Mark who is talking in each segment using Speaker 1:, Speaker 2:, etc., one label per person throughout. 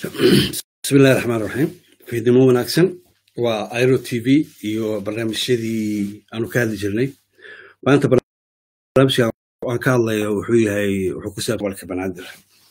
Speaker 1: bismillahi raxmaan raxiim fiidnimo wanaagsan waa iro t v iyo barnaamijyadii aanu ka hadli jirnay maanta barnaamijka aan ka hadlayo wuxuu yahay wuxuu ku saabsan walka banaadir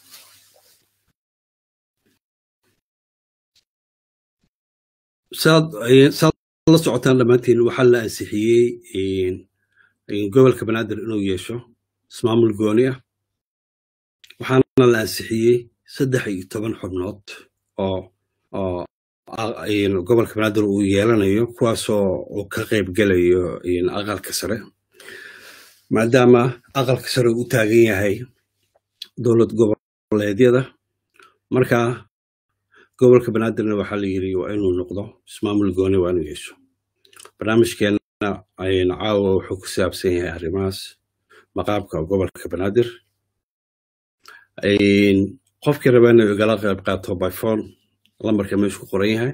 Speaker 1: saad saad la socotaan dhammaantiin waxaa la ansixiyey gobolka banaadir inuu yeesho ismaamul gooni ah waxaana la ansixiyey saddex iyo toban xubnood oo oo gobolka banaadir uu yeelanayo kuwaasoo uu ka qayb gelayo aqalka sare maadaama aqalka sare uu u taagan yahay dowlad goboleedyada marka gobolka banaadirna waxaa la yiri waa inuu noqdo ismaamul gooni waa inuu yeesho barnaamijkeenna caawa wuxuu ku saabsan yahay arrimahaas maqaabka gobolka banaadir qofkii raba inuu igala qayb qaato by phone lambarka meeshu ku qoran yahay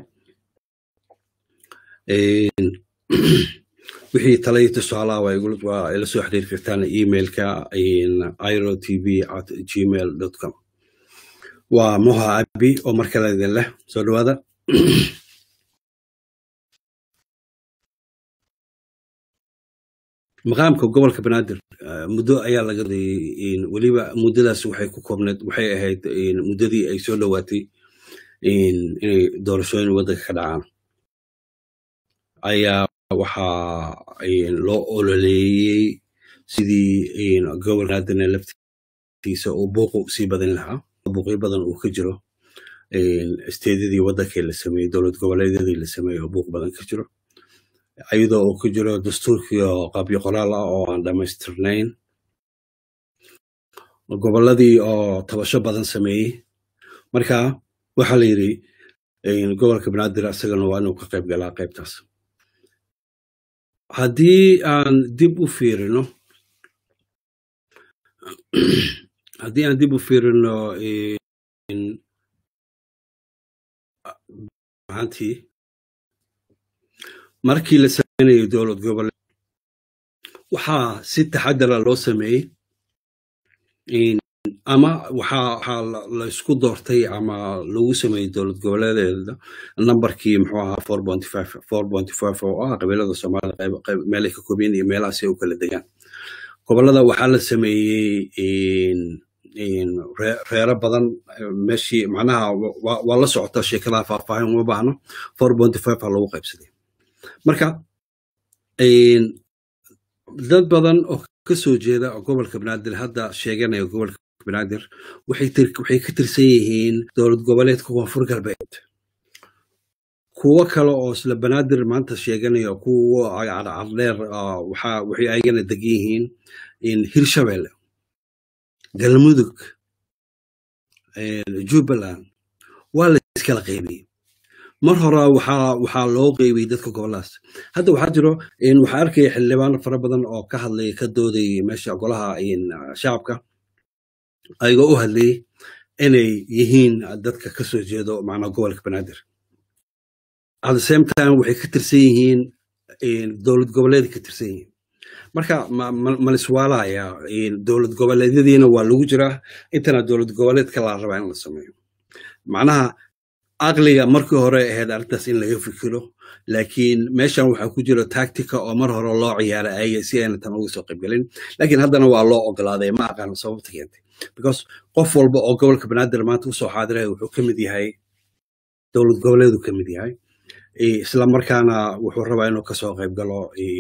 Speaker 1: wixii talayo tusaalaha waa ila soo xiriiri kartaan emailka iro tv at gmail com waa moha abi oo mar kale idin leh soo dhawaada maqaamka gobolka banaadir muddo ayaa laga weliba muddadaas waxay ku koobneed waxay ahayd muddadii ay soo dhowaatay inay doorashooyin waddanka ka dhacaan ayaa waxaa loo ololeeyey sidii gobol banaadirna laftiisa uu buuqu sii badin lahaa buuqyo badan uu ka jiro isteedyadii waddankii la sameeyey dowlad goboleedyadii la sameeyey oo buuq badan ka jiro ayadoo uu ku jiro dastuurkii oo qabyo qoraal ah oo aan dhammaystirnayn gobolladii oo tabasho badan sameeyey marka waxaa la yidhi gobolka banaadir isagana waa inuu ka qayb galaa qaybtaas haddii aan dib u fiirino haddii aan dib u fiirino ahantii markii la sameynayay dowlad goboleed waxaa si taxadara loo sameeyey ama waxaa la isku doortay ama lagu sameeyey dowlad goboleedeeda nambarkii muxuu ahaa four pointy five four pointy five oo ah qabiilada soomaalida qayb meelay ka koobiyeen iyo meelahaas ay u kala degaan gobollada waxaa la sameeyey reero badan meeshii macnaha waa la socota sheekadaha faahfaahin uma baahno four pointy five ha lagu qaybsaday marka dad badan oo ka soo jeeda gobolka banaadir hadda sheeganaya gobolka banaadir waxay ka tirsan yihiin dowlad goboleedka koonfur galbeed kuwo kale oo isla banaadir maanta sheeganaya kuwo cadcadheer waxay ayagana degan yihiin hirshabelle galmudug jubbaland waa la iskala qaybiyey mar hore waxaa loo qeybiyey dadka goboladaas hadda waxaa jiro waxaa arkaya xildhibaano fara badan oo ka hadlaya ka doodayay meesha golaha shacabka ayagoo u hadlayay inay yihiin dadka ka soo jeedo macnaa gobolka banaadir at the same time waxay ka tirsan yihiin dowlad goboleeday ka tirsan yihiin marka maliswaalaya dowlad goboleedyadiina waa lagu jiraa intana dowlad goboleedka la rabaa in la sameeyo macnaha aqliga markii hore ahayd arrintaas in laga fikiro laakiin meeshan waxaa ku jira tactica oo mar hore loo ciyaara ayaga si ayna tan uga soo qaybgelin laakiin haddana waa loo ogolaaday ma aqaan sababta keentay because qof walba oo gobolka banaadir maanta usoo xaadiraya wuxuu ka mid yahay dowlad goboleedu ka mid yahay isla markaana wuxuu rabaa inuu kasoo qayb galo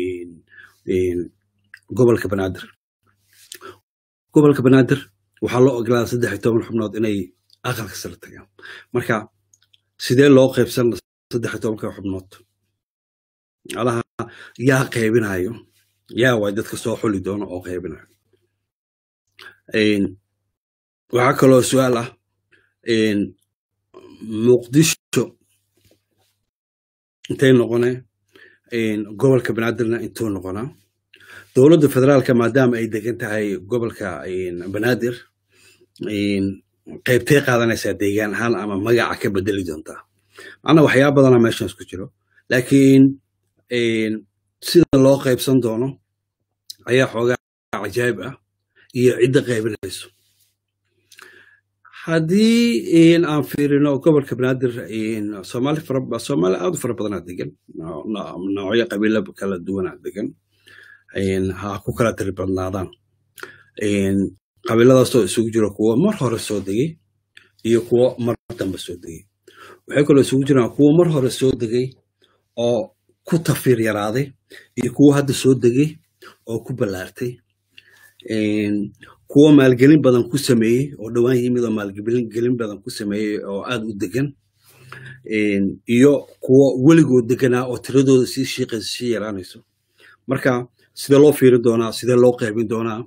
Speaker 1: gobolka banaadir gobolka banaadir waxaa loo ogolaaday saddex iyo toban xubnood inay aqalka sare tagaan marka sidee loo qaybsan saddex iyo tobanka xubnood alaha yaa qaybinayo yaa waay dadka soo xuli doono oo qaybinayo waxaa kaloo su-aal ah muqdisho intay noqone gobolka banaadirna intuu noqonaa dowladda federaalka maadaama ay degan tahay gobolka banaadir qaybtay qaadanaysaa deegaan ahaan ama magaca ka bedeli doontaa macnaa waxyaaba badana meeshaas ku jiro laakiin sida loo qaybsan doono ayaa xoogaa cajaayib ah iyo cidda qaybinayso haddii aan fiirino gobolka banaadir soomaali fara soomaali aad u fara badanaa degan noocyo qabiilo kala duwanaa degan ha ku kala tiri badnaadaan qabiiladaasoo isugu jiro kuwo mar hore soo degay iyo kuwo mar dambe soo degay waxay kaloo isugu jiraan kuwo mar hore soo degay oo ku tafiir yaraaday iyo kuwo hadda soo degay oo ku ballaartay kuwo maalgelin badan ku sameeyey oo dhowaan yimid oo maalgelin badan ku sameeyey oo aad u degan iyo kuwo weligood deganaa oo tiradooda sii shiiqaysa sii yaraanayso marka sidee loo fiirin doonaa sidee loo qaybin doonaa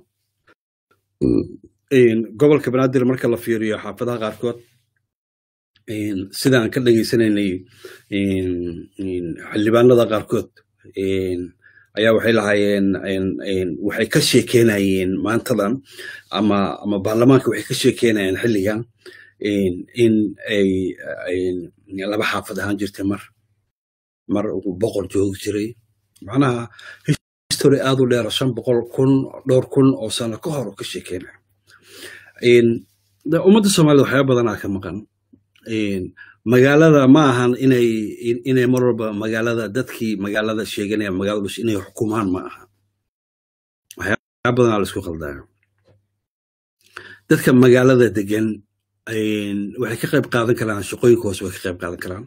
Speaker 1: gobolka banaadir marka la fiiriyo xaafadaha qaarkood sidaan ka dhageysanaynay xildhibaanada qaarkood ayaa waxay lahaayeen waxay ka sheekeynayeen maantadan ama ama baarlamaanka waxay ka sheekeynayeen xilligan in ay laba xaafad ahaan jirtay mar mar boqol joogi jiray macnaha history aad u dheera shan boqol kun dhowr kun oo sano ka hor ka sheekeynaya ummadda soomaalida waxyaaba badanaa ka maqan magaalada ma ahan inay inay mar walba magaalada dadkii magaalada sheeganaya magaalada bus inay xukumaan ma aha waxyaaba badanaa la isku qaldaya dadka magaalada degan waxay ka qayb qaadan karaan shaqooyinka hoose way ka qayb qaadan karaan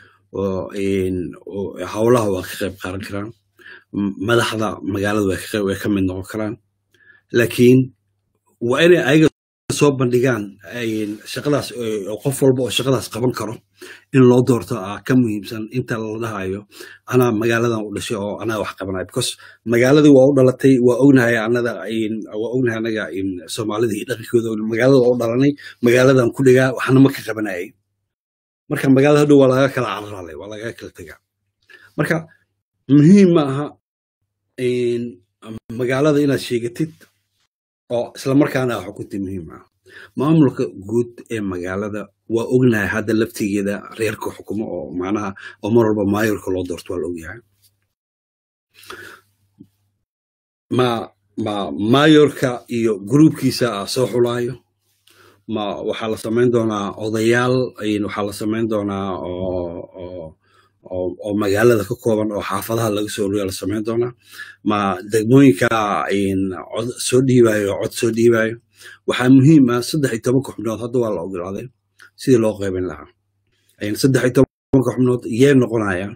Speaker 1: oo howlaha waa ka qayb qaadan karaan madaxda magaalada way ka mid noqon karaan laakiin waa inay ayaga soo bandhigaan shaqadaas qof walba oo shaqadaas qaban karo in loo doorto ah ka muhiimsan inta la dhahayo anaa magaaladan u dhashay oo anaa wax qabanayo because magaaladii waa u dhalatay waa ognahay anada waa ognahay anaga soomaalida iyo dhaqankooda magaalada waa u dhalanay magaaladan ku dhigaa waxna ma ka qabanayay marka magaalada hadhow waa laga kala cararalay waa laga kala tegaa marka muhiim ma aha magaalada inaad sheegatid oo islamarkaana a xukunta muhiim ah maamulka guud ee magaalada waa ognahay hadda laftigeeda reerka xukumo oo macnaha oo mar walba maayorka loo doorto waa la ogyahay ma ma maayorka iyo gruubkiisa soo xulaayo ma waxaa la samayn doonaa odayaal waxaa la samayn doonaa oo oo magaalada ka kooban oo xaafadaha laga soo oriya la samayn doonaa ma degmooyinka cod soo dhiibayo cod soo dhiibayo waxaa muhiim ah saddex iyo tobanka xubnood hadda waa la ogolaaday sidii loo qaybin lahaa saddex iyo tobanka xubnood yee noqonayaan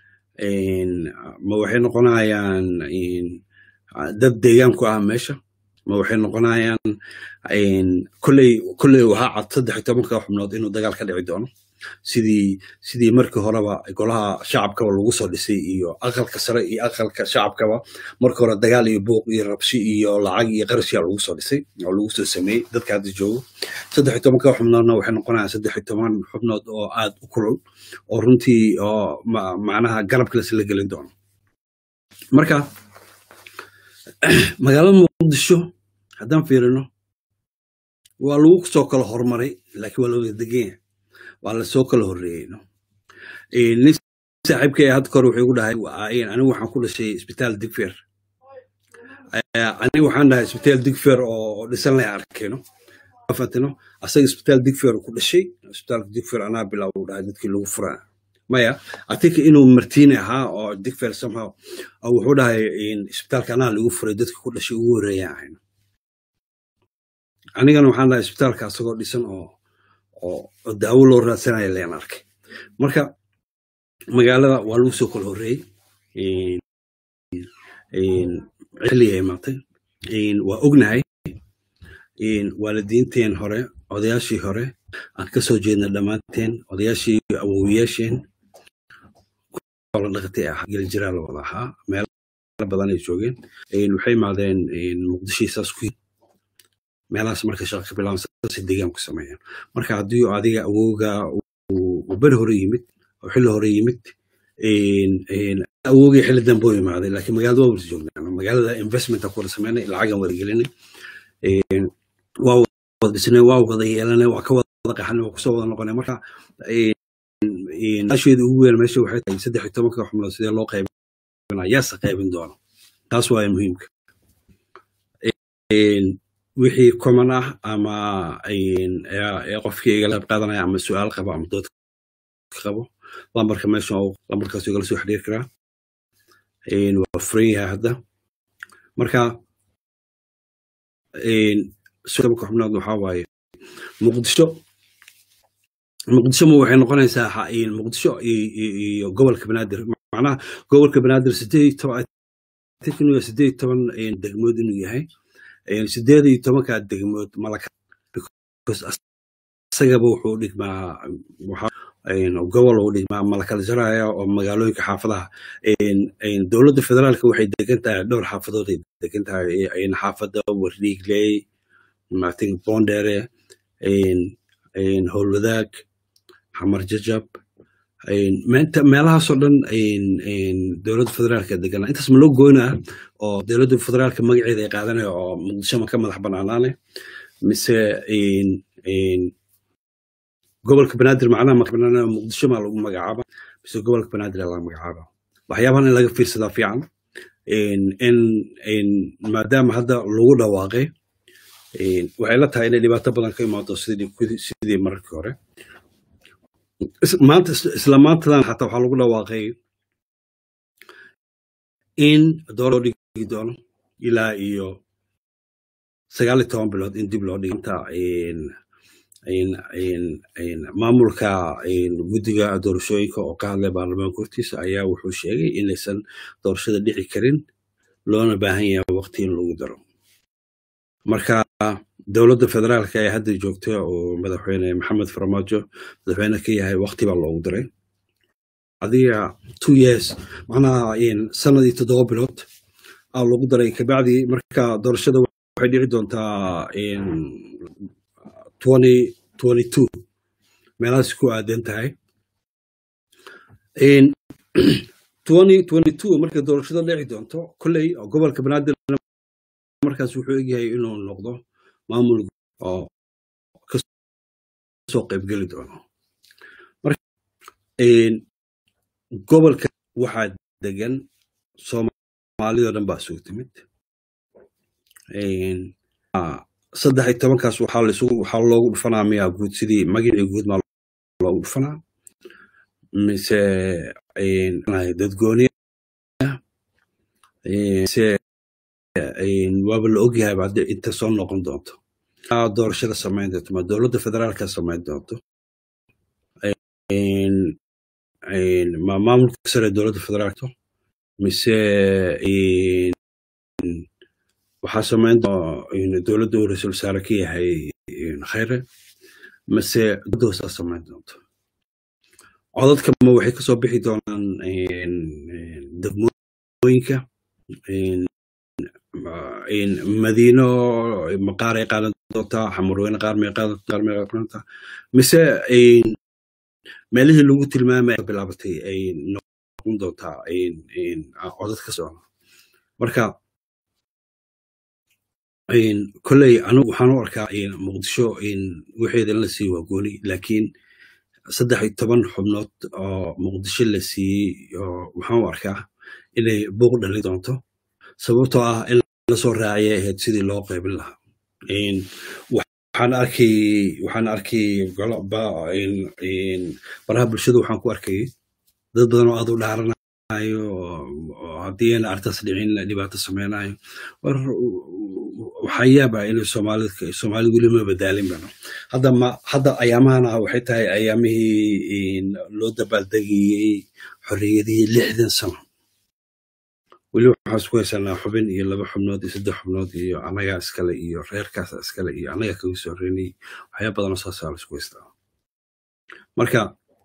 Speaker 1: ma waxay noqonayaan dad deegaanku ah meesha ma waxay noqonayaan kolley kolley waxaa cad saddex iyo tobanka xubnood inuu dagaal ka dhici doono sidii sidii markii horeba golaha shacabkaba lagu soo dhisay iyo aqalka sare iyo aqalka shacabkaba markii hore dagaal iyo buuq iyo rabshi iyo lacag iyo qarashyaa lagu soo dhisay oo lagu soo sameeyey dadka hadda joogo saddex iyo tobanka xubnoodna waxay noqonayaan saddex iyo toban xubnood oo aad u kulul oo runtii oo macnaha garabka lasla gelin doono marka magaalada muqdisho haddaan fiirino waa lagu soo kala hormaray laakiin waa looga degan yahay waa lasoo kala horreeyey nin saaxiibkay hadda kore wuxuu igu dhahay anigu waxaan ku dhashay isbitaal digfer anigu waxaan dhahay isbitaal digfer oo dhisan lay arkayno afatino asaga isbitaal digfer ku dhashay isbitaalka digfer anaa bilaw u dhahay dadkii lagu furaa maya atinka inuu martiini ahaa oo digfer somehow wuxuu dhahay isbitaalka anaa lagu furay dadkii ku dhashay ugu horreeyaan ahayno anigana waxaan dhahay isbitaalka asagoo dhisan oo oo daawo loo raadsanaya leen arkay marka magaalada waa lagu soo kala horreeyey xilliga imaatay waa ognahay waalidiinteen hore odayaashii hore aan ka soo jeedna dhammaanteen odayaashii awowiyaasheen la dhaqatay ah gelinjiraa la wada ahaa meelo badan ay joogeen waxay imaadeen muqdishii saas ku meelahaas marka shaqa ka bilaaban saasay deegaan ku sameeyaan marka haddii adiga awowga uu beri hore yimid oo xilli hore yimid awowgii xilli dambe u imaaday laakiin magaalada waa wada joognaa magaalada investmenta ku wada sameynay lacagan wada gelinay waa wada dhisnay waa wada yeelanay waa ka wada qaxanay waa kusoo wada noqonay marka asheeda ugu weyn meesha waxay tahay saddex iyo tobanka xubnood sidee loo qaybinaa yaase qaybin doono taas waaya muhiimka wixii common ah ama qofkii igala qayb qaadanaya ama su-aal qabo ama dood qabo lambarka meesha lambarkaas igala soo xiriir karaa waa furan yahay hadda marka tobanka xubnood waxaa waaye muqdisho muqdisho ma waxay noqonaysaa muqdisho iyo gobolka banaadir macnaha gobolka banaadir sideed sideed toban degmood inuu yahay sideed iyo tobanka degmood malaka isagaba wuxuu dhigmaa gobol uu dhigmaa malakala jaraya oo magaalooyinka xaafadaha dowladda federaalka waxay degan tahay dhowr xaafadood ay degan tahay xaafada wardiigley martin bondere howlwadaag xamar jajab meelahaasoo dhan dowladda federaalka deganaa intaas ma loo goynaa oo dowladda federaalka magaceeda ay qaadanaya oo muqdisho ma ka madax banaanaane mise gobolka banaadir macnaha madax banaanaa muqdisho maa lagu magacaaba mise gobolka banaadir laga magacaaba waxyaabahan in laga fiirsadaa fiican in maadaama hadda lagu dhawaaqay waxay la tahay inay dhibaato badan ka imaado sidii mararkii hore maanta isla maantadan xataa waxaa lagu dhawaaqay in dooro dhigi doono ilaa iyo sagaal iyo toban bilood in dib loo dhiginta maamulka guddiga doorashooyinka oo ka hadlay baarlamaanka hortiisa ayaa wuxuu sheegay inaysan doorashada dhici karin loona baahan yahay waqti in lagu daro marka dowladda federaalka ee hadda joogta oo madaxweyne maxamed farmaajo madaxweyne ka yahay waqti baa loogu diray adiga two years macnaha sanad iyo toddoba bilood aa loogu daray kabacdi marka doorashada waxay dhici doontaa twenty twenty two meelahaas ku aadan tahay twenty twenty two marka doorashada dhici doonto kolley gobolka banaadir markaas wuxuu egyahay inuu noqdo maamul oo kasoo qaybgeli doono gobolka waxaa degan soomaalidoo dhan baa isugu timid saddex iyo tobankaas waxaa lisugu waxaa loogu dhufanaa miyaa guud sidii magacii guud maa loogu dhufanaa mise dadgooniya mise waaba la ogyahay baa inta soo noqon doonto doorashada samayn doonto ma dowladda federaalka samayn doonto ma maamulka sare dowladda federaalka mise waxaa samayn dowladda uu ra-iisul wasaare ka yahay khayre mise doosaa samayn doonto codadka ma waxay kasoo bixi doonaan degmooyinka madiino qaar ay qaadan doontaa xamurweyne qaar may qaadan qaar may qaadantaa mise meelihii lagu tilmaamay bilaabatay ay noqon doontaa codad ka socda marka kolley anigu waxaan u arkaa muqdisho waxeeda in la siiye waa gooni laakiin saddex iyo toban xubnood oo muqdisho la siiyey waxaan u arkaa inay buuq dhali doonto sababtoo ah in lasoo raaciyay ahayd sidii loo qaybin lahaa waxaan arkay waxaan arkay baraha bulshada waxaan ku arkayay dad badan oo aad u dhaaranayo haddii ayna arrintaas dhicin dhibaato sameynayo war waxaa yaabaa inay soomaalida soomaalida weli ma badaalin bano hadda ma hadda ayaamahana waxay tahay ayaamihii loo dabaaldegayey xorriyadihii lixdan sano weli waxaan isku haysanaa xubin iyo laba xubnood iyo saddex xubnood iyo annagaa iskale iyo reerkaasa iskale iyo annaga kaga soo reynay waxyaa badanoo saasaa la isku haystaa marka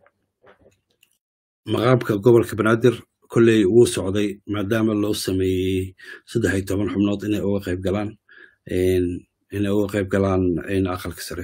Speaker 1: maqaamka gobolka banaadir kolley wuu socday maadaama loo sameeyey saddex iyo toban xubnood inay uga qayb galaan inay uga qayb galaan aqalka sare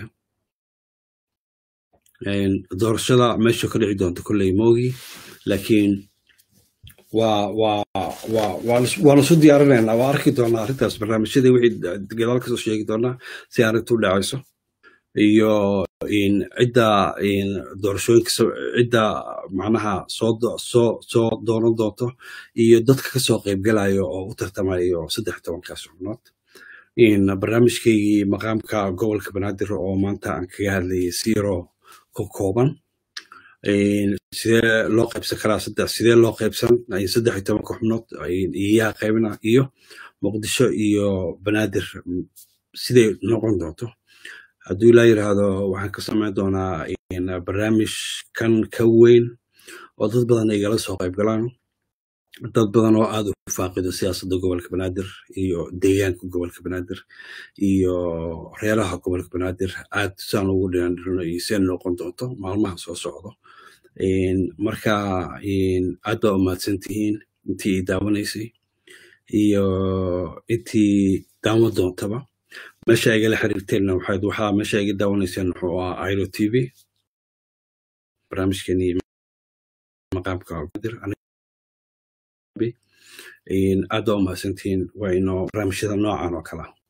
Speaker 1: doorashada meesha ka dhici doonta kolley moogi laakiin waa waa waa waan isu diyaarinaynaa waa arki doonaa arrintaas barnaamijyadii wixii gadaal kasoo sheegi doonaa si arrintu u dhacayso iyo cidda doorashooyinka cidda macnaha soo soo soo doonan doonto iyo dadka kasoo qaybgalayo oo u tartamayo saddex tobankaas xubnood barnaamijkaygii maqaamka gobolka banaadir oo maanta aan kaga hadlayay siro ka kooban sidee loo qaybsan karaa saddex sidee loo qaybsan saddex iyo tobanka xubnood iyaa qaybina iyo muqdisho iyo banaadir siday noqon doonto hadduu ilaa yidhaahdo waxaan ka samayn doonaa barnaamij kan ka weyn oo dad badan igala soo qayb galaan dad badan oo aad u faaqido siyaasadda gobolka banaadir iyo deegaanka gobolka banaadir iyo reeraha gobolka banaadir aad saan ugu dhinaandhirino iyo seen noqon doonto maalmaha soo socdo marka aad baa umahadsan tihiin intii i daawanaysay iyo intii daawan doontaba meesha igala xiriirteenna waxayd waxaa meesha iga daawanayseen wuxuu ahaa iro t v barnaamijkeenii maqaamka aad baa umahadsantihiin waa inoo barnaamijyada noocan oo kala